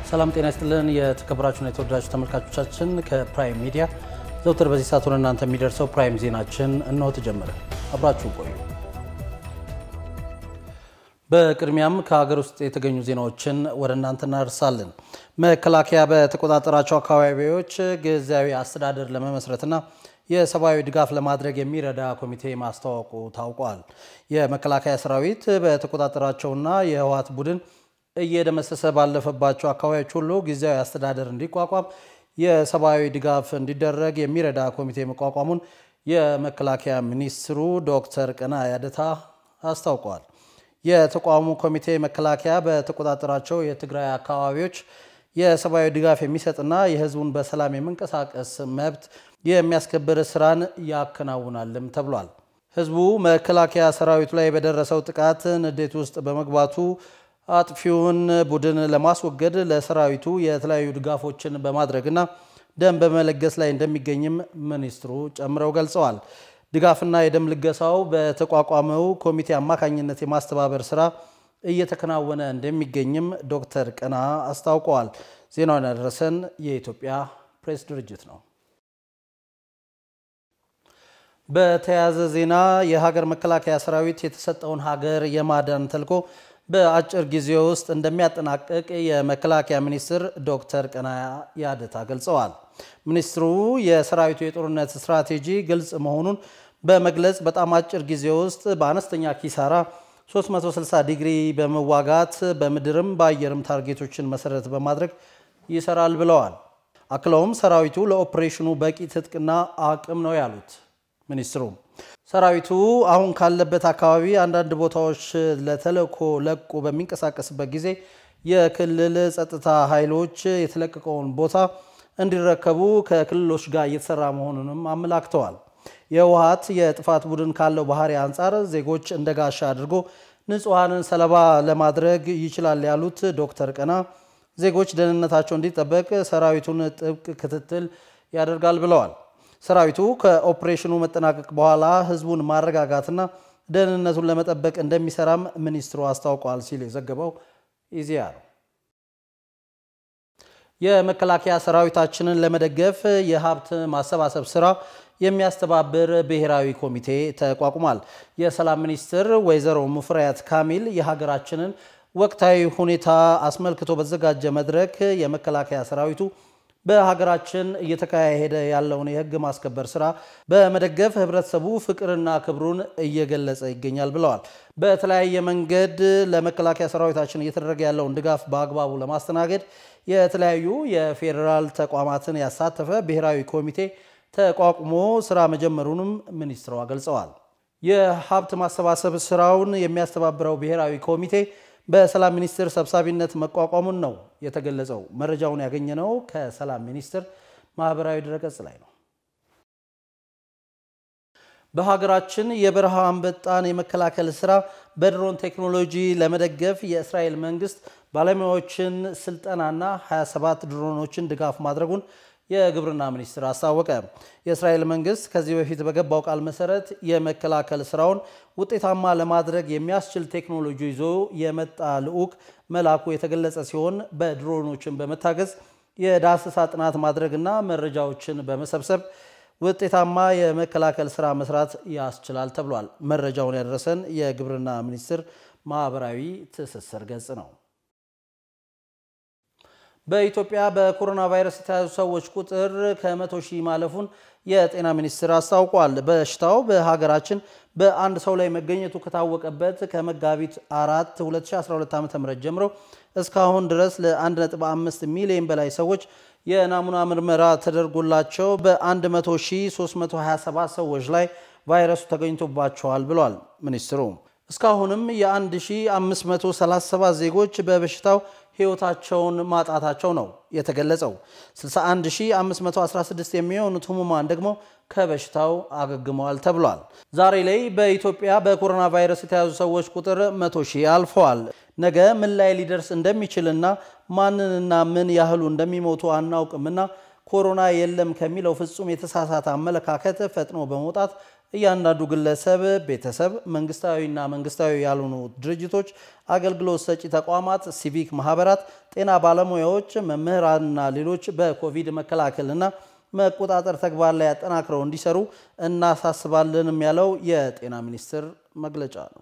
ሰላም ጤና ይስጥልን። የተከበራችሁና የተወደዳችሁ ተመልካቾቻችን ከፕራይም ሚዲያ ዘውትር በዚህ ሰዓት ወደ እናንተ የሚደርሰው ፕራይም ዜናችን እነሆ ተጀመረ። አብራችሁ ቆዩ። በቅድሚያም ከሀገር ውስጥ የተገኙ ዜናዎችን ወደ እናንተ እናደርሳለን። መከላከያ በተቆጣጠራቸው አካባቢዎች ጊዜያዊ አስተዳደር ለመመስረትና የሰብአዊ ድጋፍ ለማድረግ የሚረዳ ኮሚቴ ማስታወቁ ታውቋል። የመከላከያ ሰራዊት በተቆጣጠራቸውና የህወሓት ቡድን እየደመሰሰ ባለፈባቸው አካባቢዎች ሁሉ ጊዜያዊ አስተዳደር እንዲቋቋም የሰብአዊ ድጋፍ እንዲደረግ የሚረዳ ኮሚቴ መቋቋሙን የመከላከያ ሚኒስትሩ ዶክተር ቀነዓ ያደታ አስታውቀዋል። የተቋሙ ኮሚቴ መከላከያ በተቆጣጠራቸው የትግራይ አካባቢዎች የሰብአዊ ድጋፍ የሚሰጥና የህዝቡን በሰላም የመንቀሳቀስ መብት የሚያስከብር ስራን ያከናውናልም ተብሏል። ህዝቡ መከላከያ ሰራዊቱ ላይ በደረሰው ጥቃት ንዴት ውስጥ በመግባቱ አጥፊውን ቡድን ለማስወገድ ለሰራዊቱ የተለያዩ ድጋፎችን በማድረግና ደም በመለገስ ላይ እንደሚገኝም ሚኒስትሩ ጨምረው ገልጸዋል። ድጋፍና የደም ልገሳው በተቋቋመው ኮሚቴ አማካኝነት የማስተባበር ስራ እየተከናወነ እንደሚገኝም ዶክተር ቀነዓ አስታውቀዋል። ዜናውን ያደረሰን የኢትዮጵያ ፕሬስ ድርጅት ነው። በተያያዘ ዜና የሀገር መከላከያ ሰራዊት የተሰጠውን ሀገር የማዳን ተልዕኮ በአጭር ጊዜ ውስጥ እንደሚያጠናቅቅ የመከላከያ ሚኒስትር ዶክተር ቀነዓ ያደታ ገልጸዋል። ሚኒስትሩ የሰራዊቱ የጦርነት ስትራቴጂ ግልጽ መሆኑን በመግለጽ በጣም አጭር ጊዜ ውስጥ በአነስተኛ ኪሳራ 360 ዲግሪ በመዋጋት በምድርም በአየርም ታርጌቶችን መሰረት በማድረግ ይሰራል ብለዋል። አክለውም ሰራዊቱ ለኦፕሬሽኑ በቂ ትጥቅና አቅም ነው ያሉት ሚኒስትሩ ሰራዊቱ አሁን ካለበት አካባቢ አንዳንድ ቦታዎች ለተልዕኮ ለቆ በሚንቀሳቀስበት ጊዜ የክልል ጸጥታ ኃይሎች የተለቀቀውን ቦታ እንዲረከቡ ከክልሎች ጋር እየተሰራ መሆኑንም አመላክተዋል። የህወሓት የጥፋት ቡድን ካለው ባህሪ አንጻር ዜጎች እንደ ጋሻ አድርጎ ንጹሐንን ሰለባ ለማድረግ ይችላል ያሉት ዶክተር ቀነዓ ዜጎች ደህንነታቸው እንዲጠበቅ ሰራዊቱን ጥብቅ ክትትል ያደርጋል ብለዋል። ሰራዊቱ ከኦፕሬሽኑ መጠናቀቅ በኋላ ህዝቡን ማረጋጋትና ደህንነቱን ለመጠበቅ እንደሚሰራም ሚኒስትሩ አስታውቋል ሲል የዘገበው ኢዜአ ነው። የመከላከያ ሰራዊታችንን ለመደገፍ የሀብት ማሰባሰብ ስራ የሚያስተባብር ብሔራዊ ኮሚቴ ተቋቁሟል። የሰላም ሚኒስትር ወይዘሮ ሙፈሪያት ካሚል የሀገራችንን ወቅታዊ ሁኔታ አስመልክቶ በተዘጋጀ መድረክ የመከላከያ ሰራዊቱ በሀገራችን እየተካሄደ ያለውን የህግ ማስከበር ስራ በመደገፍ ህብረተሰቡ ፍቅርና ክብሩን እየገለጸ ይገኛል ብለዋል። በተለያየ መንገድ ለመከላከያ ሰራዊታችን እየተደረገ ያለውን ድጋፍ በአግባቡ ለማስተናገድ የተለያዩ የፌዴራል ተቋማትን ያሳተፈ ብሔራዊ ኮሚቴ ተቋቁሞ ስራ መጀመሩንም ሚኒስትሯ ገልጸዋል። የሀብት ማሰባሰብ ስራውን የሚያስተባብረው ብሔራዊ ኮሚቴ በሰላም ሚኒስቴር ሰብሳቢነት መቋቋሙን ነው የተገለጸው። መረጃውን ያገኘነው ከሰላም ሚኒስቴር ማህበራዊ ድረገጽ ላይ ነው። በሀገራችን የበረሃ አንበጣን የመከላከል ስራ በድሮን ቴክኖሎጂ ለመደገፍ የእስራኤል መንግስት ባለሙያዎችን ስልጠናና 27 ድሮኖችን ድጋፍ ማድረጉን የግብርና ሚኒስቴር አስታወቀ። የእስራኤል መንግስት ከዚህ በፊት በገባው ቃል መሰረት የመከላከል ስራውን ውጤታማ ለማድረግ የሚያስችል ቴክኖሎጂ ይዞ የመጣ ልዑክ መላኩ የተገለጸ ሲሆን በድሮኖችን በመታገዝ የዳሰሳ ጥናት ማድረግና መረጃዎችን በመሰብሰብ ውጤታማ የመከላከል ስራ መስራት ያስችላል ተብሏል። መረጃውን ያደረሰን የግብርና ሚኒስቴር ማህበራዊ ትስስር ገጽ ነው። በኢትዮጵያ በኮሮና ቫይረስ የተያዙ ሰዎች ቁጥር ከመቶ ሺህ ማለፉን የጤና ሚኒስቴር አስታውቋል። በሽታው በሀገራችን በአንድ ሰው ላይ መገኘቱ ከታወቀበት ከመጋቢት 4 2012 ዓ.ም ጀምሮ እስካሁን ድረስ ለ1.5 ሚሊዮን በላይ ሰዎች የናሙና ምርመራ ተደርጎላቸው በ100,327 ሰዎች ላይ ቫይረሱ ተገኝቶባቸዋል ብሏል ሚኒስትሩ። እስካሁንም የ1537 ዜጎች በበሽታው ሕይወታቸውን ማጣታቸው ነው የተገለጸው። 61516 የሚሆኑት ህሙማን ደግሞ ከበሽታው አገግመዋል ተብሏል። ዛሬ ላይ በኢትዮጵያ በኮሮና ቫይረስ የተያዙ ሰዎች ቁጥር 100 ሺህ አልፈዋል። ነገ ምን ላይ ሊደርስ እንደሚችልና ማንንና ምን ያህሉ እንደሚሞቱ አናውቅምና ኮሮና የለም ከሚለው ፍጹም የተሳሳተ አመለካከት ፈጥኖ በመውጣት እያንዳንዱ ግለሰብ፣ ቤተሰብ፣ መንግስታዊና መንግስታዊ ያልሆኑ ድርጅቶች፣ አገልግሎት ሰጪ ተቋማት፣ ሲቪክ ማህበራት፣ ጤና ባለሙያዎች፣ መምህራንና ሌሎች በኮቪድ መከላከልና መቆጣጠር ተግባር ላይ አጠናክረው እንዲሰሩ እናሳስባለንም ያለው የጤና ሚኒስቴር መግለጫ ነው።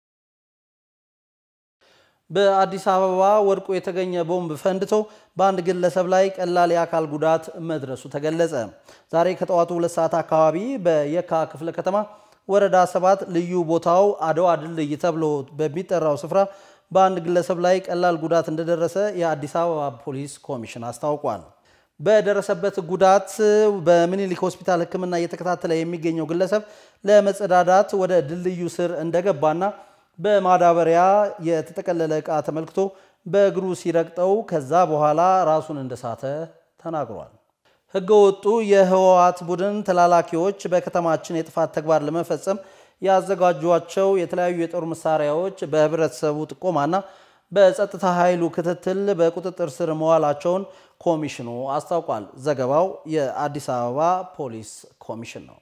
በአዲስ አበባ ወድቆ የተገኘ ቦምብ ፈንድቶ በአንድ ግለሰብ ላይ ቀላል የአካል ጉዳት መድረሱ ተገለጸ። ዛሬ ከጠዋቱ ሁለት ሰዓት አካባቢ በየካ ክፍለ ከተማ ወረዳ ሰባት ልዩ ቦታው አድዋ ድልድይ ተብሎ በሚጠራው ስፍራ በአንድ ግለሰብ ላይ ቀላል ጉዳት እንደደረሰ የአዲስ አበባ ፖሊስ ኮሚሽን አስታውቋል። በደረሰበት ጉዳት በምኒልክ ሆስፒታል ሕክምና እየተከታተለ የሚገኘው ግለሰብ ለመጸዳዳት ወደ ድልድዩ ስር እንደገባና በማዳበሪያ የተጠቀለለ ዕቃ ተመልክቶ በእግሩ ሲረግጠው ከዛ በኋላ ራሱን እንደሳተ ተናግሯል። ህገወጡ የህወሓት ቡድን ተላላኪዎች በከተማችን የጥፋት ተግባር ለመፈጸም ያዘጋጇቸው የተለያዩ የጦር መሳሪያዎች በህብረተሰቡ ጥቆማና በጸጥታ ኃይሉ ክትትል በቁጥጥር ስር መዋላቸውን ኮሚሽኑ አስታውቋል። ዘገባው የአዲስ አበባ ፖሊስ ኮሚሽን ነው።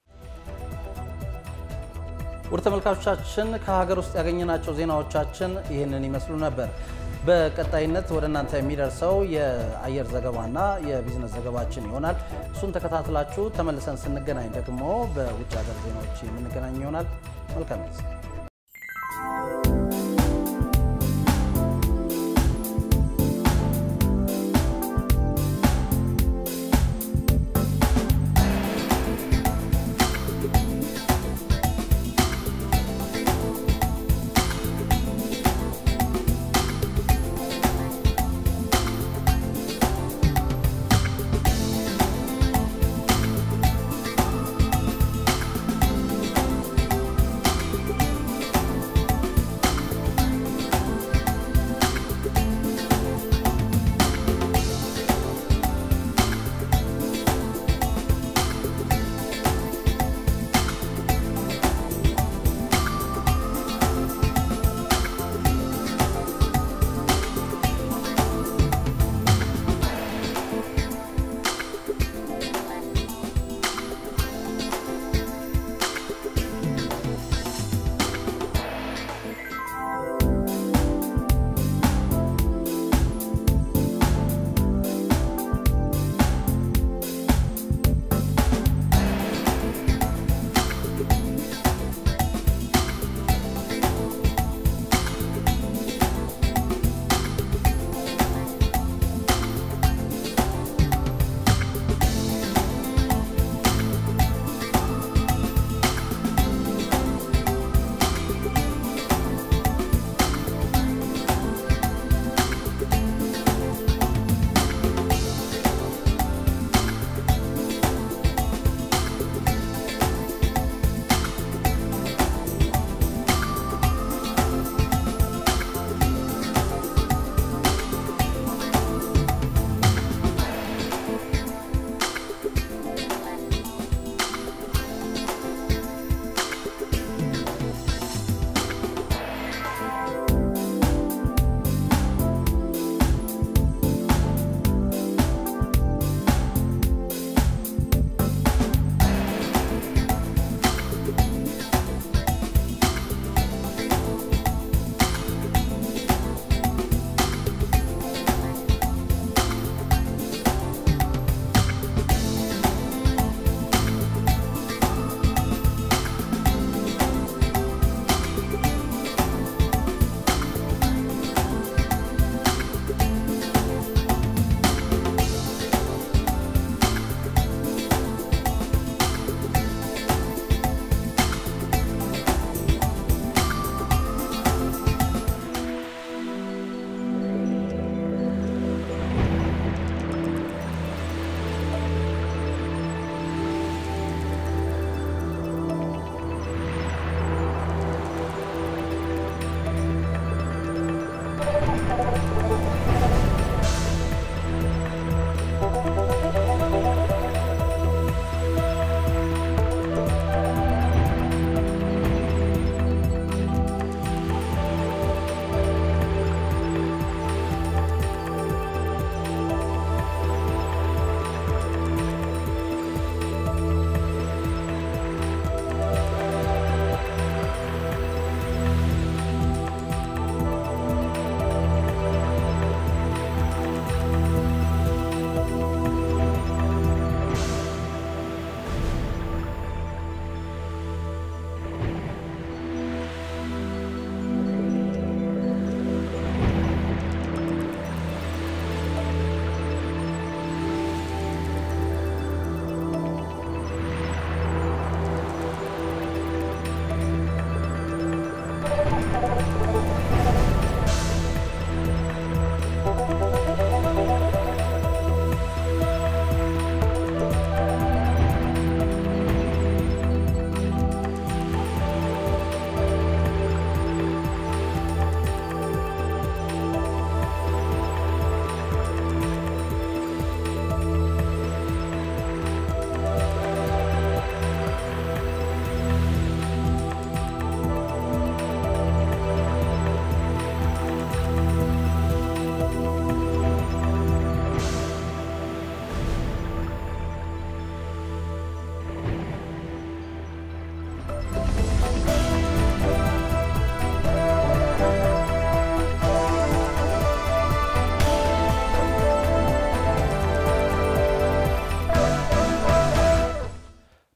ውድ ተመልካቾቻችን ከሀገር ውስጥ ያገኘናቸው ዜናዎቻችን ይህንን ይመስሉ ነበር። በቀጣይነት ወደ እናንተ የሚደርሰው የአየር ዘገባና የቢዝነስ ዘገባችን ይሆናል። እሱን ተከታትላችሁ ተመልሰን ስንገናኝ ደግሞ በውጭ ሀገር ዜናዎች የምንገናኝ ይሆናል። መልካም ጊዜ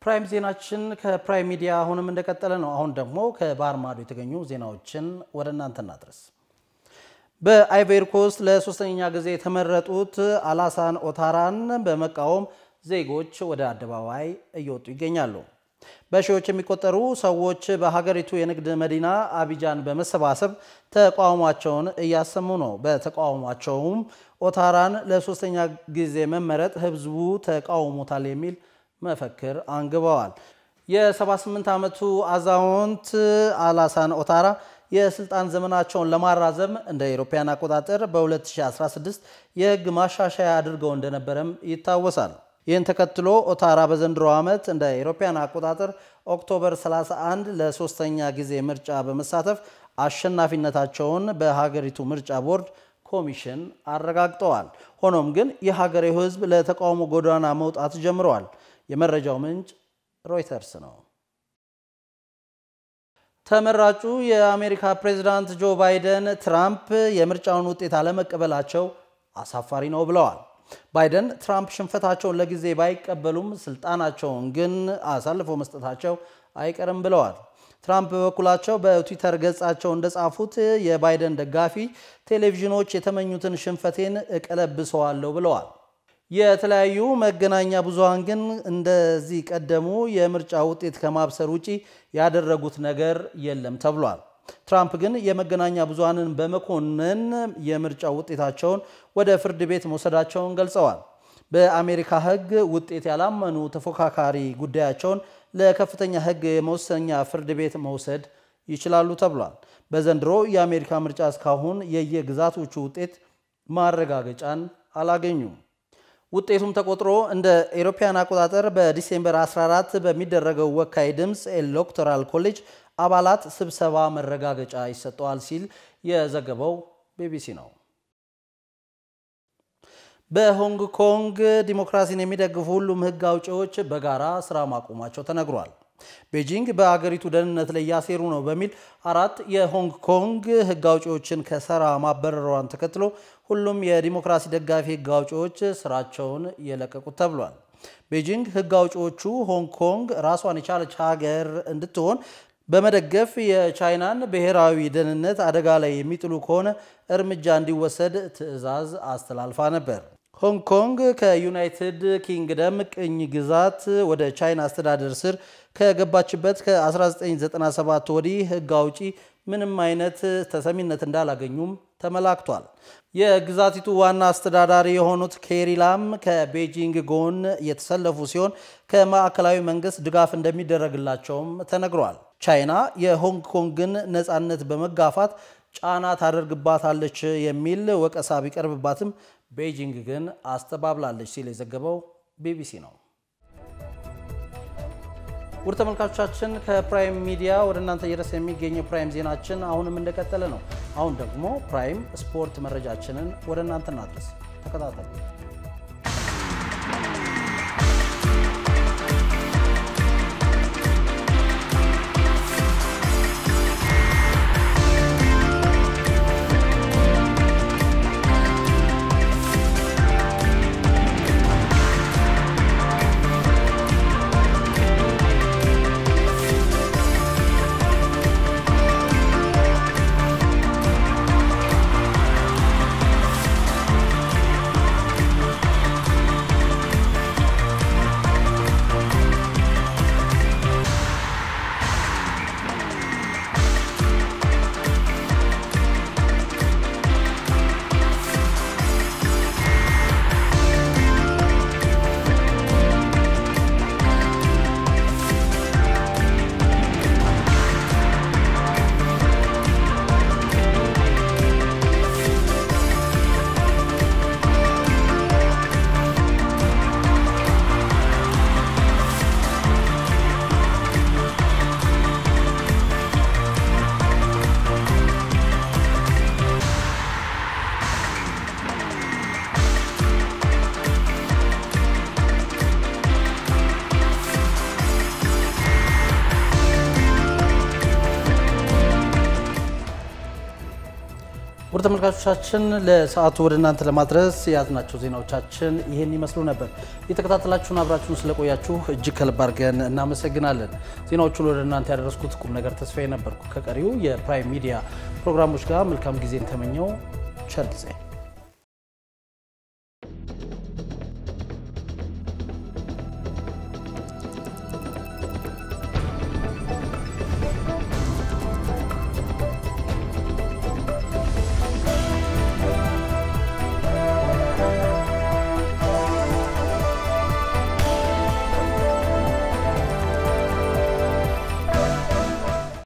ፕራይም ዜናችን ከፕራይም ሚዲያ አሁንም እንደቀጠለ ነው። አሁን ደግሞ ከባህር ማዶ የተገኙ ዜናዎችን ወደ እናንተ እናድረስ። በአይቮሪ ኮስት ለሶስተኛ ጊዜ የተመረጡት አላሳን ኦታራን በመቃወም ዜጎች ወደ አደባባይ እየወጡ ይገኛሉ። በሺዎች የሚቆጠሩ ሰዎች በሀገሪቱ የንግድ መዲና አቢጃን በመሰባሰብ ተቃውሟቸውን እያሰሙ ነው። በተቃውሟቸውም ኦታራን ለሶስተኛ ጊዜ መመረጥ ህዝቡ ተቃውሞታል የሚል መፈክር አንግበዋል። የ78 ዓመቱ አዛውንት አላሳን ኦታራ የስልጣን ዘመናቸውን ለማራዘም እንደ አውሮፓውያን አቆጣጠር በ2016 የህግ ማሻሻያ አድርገው እንደነበረም ይታወሳል። ይህን ተከትሎ ኦታራ በዘንድሮ ዓመት እንደ አውሮፓውያን አቆጣጠር ኦክቶበር 31 ለሶስተኛ ጊዜ ምርጫ በመሳተፍ አሸናፊነታቸውን በሀገሪቱ ምርጫ ቦርድ ኮሚሽን አረጋግጠዋል። ሆኖም ግን የሀገሬው ህዝብ ለተቃውሞ ጎዳና መውጣት ጀምረዋል። የመረጃው ምንጭ ሮይተርስ ነው። ተመራጩ የአሜሪካ ፕሬዝዳንት ጆ ባይደን ትራምፕ የምርጫውን ውጤት አለመቀበላቸው አሳፋሪ ነው ብለዋል። ባይደን ትራምፕ ሽንፈታቸውን ለጊዜ ባይቀበሉም ስልጣናቸውን ግን አሳልፎ መስጠታቸው አይቀርም ብለዋል። ትራምፕ በበኩላቸው በትዊተር ገጻቸው እንደጻፉት የባይደን ደጋፊ ቴሌቪዥኖች የተመኙትን ሽንፈቴን እቀለብሰዋለሁ ብለዋል። የተለያዩ መገናኛ ብዙሃን ግን እንደዚህ ቀደሙ የምርጫ ውጤት ከማብሰር ውጪ ያደረጉት ነገር የለም ተብሏል። ትራምፕ ግን የመገናኛ ብዙሃንን በመኮነን የምርጫ ውጤታቸውን ወደ ፍርድ ቤት መውሰዳቸውን ገልጸዋል። በአሜሪካ ሕግ ውጤት ያላመኑ ተፎካካሪ ጉዳያቸውን ለከፍተኛ ሕግ የመወሰኛ ፍርድ ቤት መውሰድ ይችላሉ ተብሏል። በዘንድሮ የአሜሪካ ምርጫ እስካሁን የየግዛቶቹ ውጤት ማረጋገጫን አላገኙም። ውጤቱም ተቆጥሮ እንደ ኤሮፓያን አቆጣጠር በዲሴምበር 14 በሚደረገው ወካይ ድምፅ ኤሌክቶራል ኮሌጅ አባላት ስብሰባ መረጋገጫ ይሰጠዋል ሲል የዘገበው ቢቢሲ ነው። በሆንግ ኮንግ ዲሞክራሲን የሚደግፉ ሁሉም ህግ አውጪዎች በጋራ ስራ ማቆማቸው ተነግሯል። ቤጂንግ በአገሪቱ ደህንነት ላይ እያሴሩ ነው በሚል አራት የሆንግ ኮንግ ህግ አውጪዎችን ከስራ ማበረሯን ተከትሎ ሁሉም የዲሞክራሲ ደጋፊ ህግ አውጪዎች ስራቸውን የለቀቁት ተብሏል። ቤጂንግ ህግ አውጪዎቹ ሆንግ ኮንግ ራሷን የቻለች ሀገር እንድትሆን በመደገፍ የቻይናን ብሔራዊ ደህንነት አደጋ ላይ የሚጥሉ ከሆነ እርምጃ እንዲወሰድ ትዕዛዝ አስተላልፋ ነበር። ሆንግ ኮንግ ከዩናይትድ ኪንግደም ቅኝ ግዛት ወደ ቻይና አስተዳደር ስር ከገባችበት ከ1997 ወዲህ ህግ አውጪ ምንም አይነት ተሰሚነት እንዳላገኙም ተመላክቷል። የግዛቲቱ ዋና አስተዳዳሪ የሆኑት ኬሪ ላም ከቤጂንግ ጎን የተሰለፉ ሲሆን ከማዕከላዊ መንግስት ድጋፍ እንደሚደረግላቸውም ተነግሯል። ቻይና የሆንግ ኮንግን ነፃነት በመጋፋት ጫና ታደርግባታለች የሚል ወቀሳ ቢቀርብባትም ቤጂንግ ግን አስተባብላለች ሲል የዘገበው ቢቢሲ ነው። ውድ ተመልካቾቻችን ከፕራይም ሚዲያ ወደ እናንተ እየደረሰ የሚገኘው ፕራይም ዜናችን አሁንም እንደቀጠለ ነው። አሁን ደግሞ ፕራይም ስፖርት መረጃችንን ወደ እናንተ እናድረስ። ተከታተሉ። ውድ ተመልካቾቻችን ለሰዓቱ ወደ እናንተ ለማድረስ የያዝናቸው ዜናዎቻችን ይህን ይመስሉ ነበር። የተከታተላችሁን አብራችሁን ስለቆያችሁ እጅግ ከልብ አድርገን እናመሰግናለን። ዜናዎቹን ወደ እናንተ ያደረስኩት ቁም ነገር ተስፋዬ ነበርኩ። ከቀሪው የፕራይም ሚዲያ ፕሮግራሞች ጋር መልካም ጊዜን ተመኘው። ቸር ጊዜ